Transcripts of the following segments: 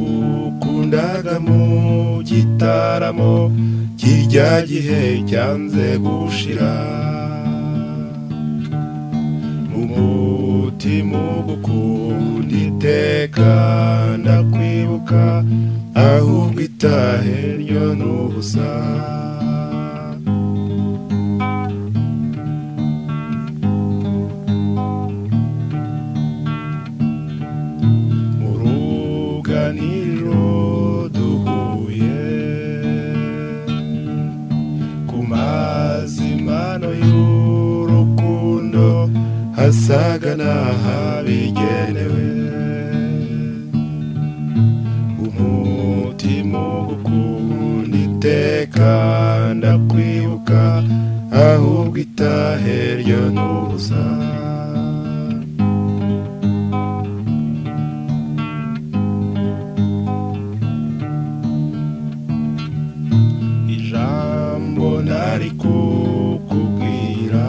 nagukundaga mu gitaramo kijya gihe cyanze gushira mu mutima ugukunda iteka ndakwibuka ahubwo itahe ryo ni ubusa mu ruganiriro duhuye ku mazimano y'urukundo hasaga n'ahabigenewe umutima ugukunda iteka ndakwibuka ahubwo itahe ryo ni ubusa ijambo nari kukubwira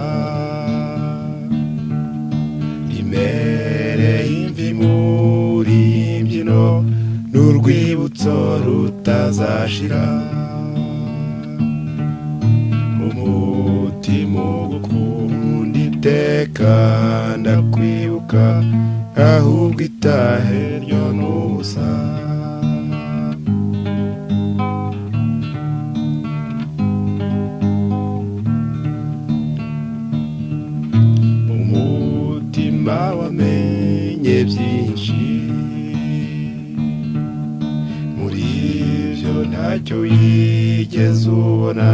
imere y'imvi muri iyi mbyino ni urwibutso rutazashira umutima ugukunda iteka ndakwibuka ahubwo itahe ryo ni ubusa umutima wamenye byinshi muri ibyo ntacyo wigeze ubona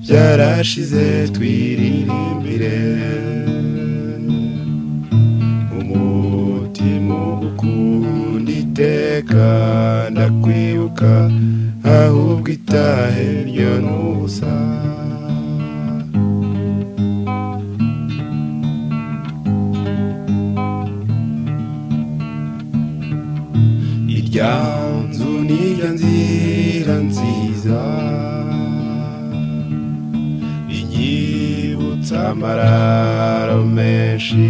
byarashize twiririmbire umutima ukunda iteka ndakwibuka ahubwo itahe ryo ni ubusa irya nzu nirya nzira nziza inyibutsa amararo menshi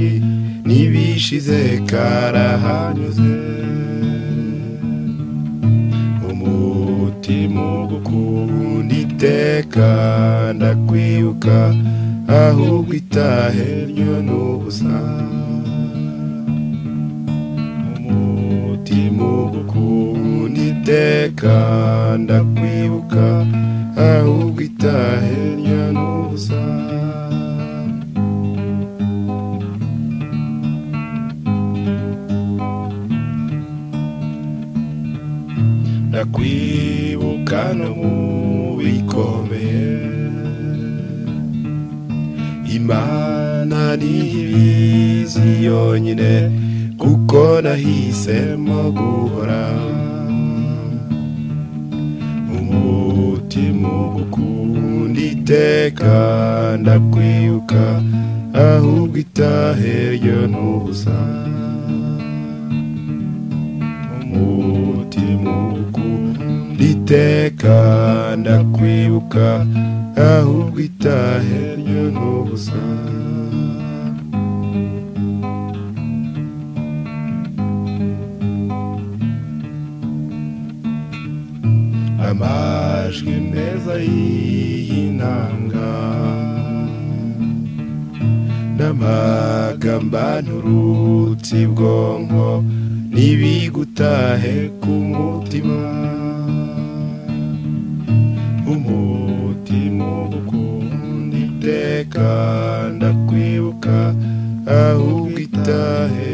n'ibishize karahanyuze umutima ugukunda iteka ndakwibuka ahubwo itahe ryo ni ubusa umutima ugukunda iteka ndakwibuka ahubwo itahe ryo ni ubusa ndakwibuka no mu bikomeye imana ntibizi yonyine kuko nahisemo guhora umutima ugukunda iteka ndakwibuka ahubwo itahe ryo ni ubusa umutima ugukunda iteka ndakwibuka ahubwo itahe ryo ni ubusa amajwi meza y'inanga n'amagamba nturutse ibwonko n'ibigutahe ku mutima umutima ugukunda iteka ndakwibuka ahubwo itahe